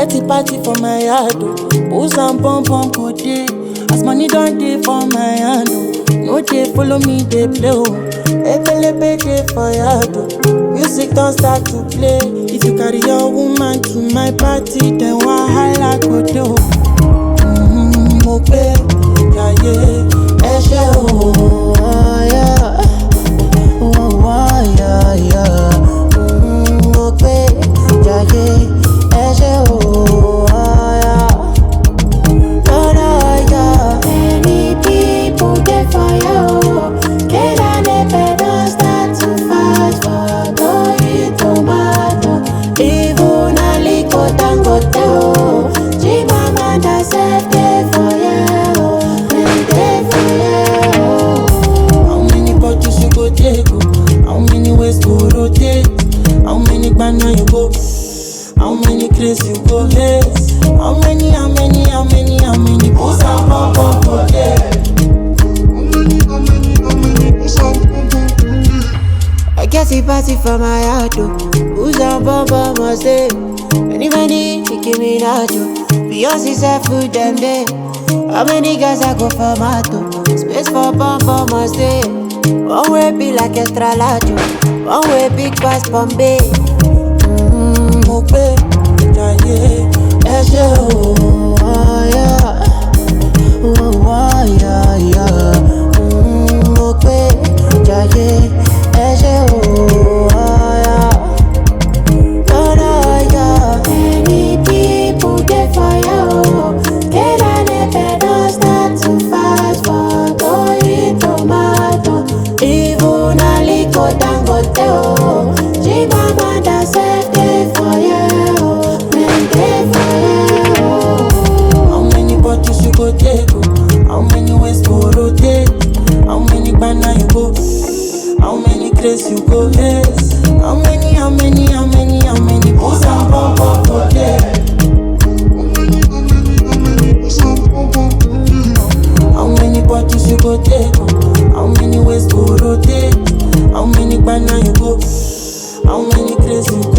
party party for my yard o. Booze and pom pom go dey. As money don dey for my hand o. No dey follow me dey play o. Ebelebe dey for yard o. Music don start to play. If you carry your woman to my party, then wahala go dey o. Mm, mo gbé jayé ẹ ṣé o. Yeah. Oh, oh, yeah, yeah. Mm, mo gbé jayé ẹ ṣé o. Yeah. Oh, no, yeah. Many people dey fire o. Kena nepe don start to fight for Toyin tomato. Even Aliko Dangote o. Chimamanda sef dey fire o. Dem dey fire o. How many bottles you go take? oh? How many ways go rotate? How many banana you go? How many craze you go lace? How many, how many, how many, how many booze and pom pom go there? I guess he party for my heart, oh. Who's on bumper must stay? Many, many, Nicki Minaj, oh. Beyonce said food them day. How many guys I go for mato? Space for bumper must stay. One way be like extra large, oh. One way big pass Bombay. Mm, mo gbé jayé ẹ ṣé o. Yeah. Oh, oh, yeah, yeah. Mm, mo gbé jayé ẹ ṣé o. Yeah. Oh, no, yeah. Many people dey fire, oh. Kena nepe don start to fight for Toyin tomato. Even Aliko Dangote, oh. Chimamanda sef dey fire, oh. Dem dey fire, oh. How many bottles you go take? oh? How many ways go rotate? How many banana you go? How many craze you go lace? How many, how many, how many, how many booze and pom pom go there? How many bottles you go take? oh? How many ways go rotate? How many banana you go? How many craze you go